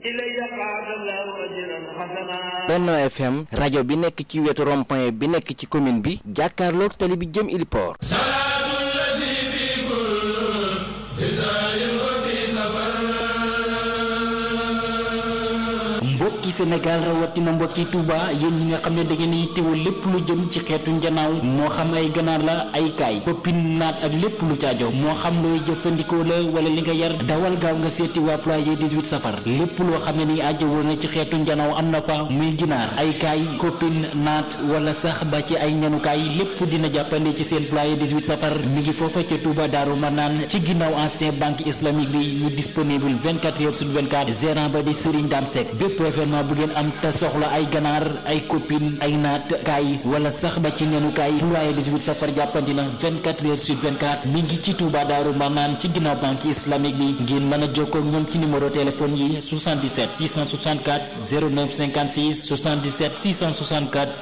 Benno FM rajo bi nekk ci wetu rond-point bi nekk ci commune bi jàkkaarloog tali bi jëm Iliport mbokki Sénégal rawatina mbokki Touba yéen ñi nga xam ne da ngeen yittewoo lépp lu jëm ci xeetu njanaaw moo xam ay ganaar la ay kaay poppin naat ak lépp lu caajo moo xam looy jëfandikoo la wala li nga yar dawal gaaw nga seeti waa ployer 18 safar lépp loo xam ne ni ajjawoo na ci xeetu njanaaw am na fa muy ginaar ay kaay koppin naat wala sax ba ci ay ñanukaay lépp dina jàppande ci seen ployer 18 safar mi ngi foofa ca Touba Daaru Manaan ci ginnaaw ancien banque islamique bi ñu disponible 24 heures sur 24 gérant ba di Serigne Dame Seck bépp événement bu ngeen am te soxla ay ganaar ay copine ay naat kaay wala sax ba ci nenukaay ployer 18 safar jàppandi na 24 heures sur 24 mi ngi ci Touba Daaru Marnaan ci ginnaaw banque islamique bi ngeen mën a jokkoo ak ñoom ci numéro téléphone yi 77 664 09 56 77 664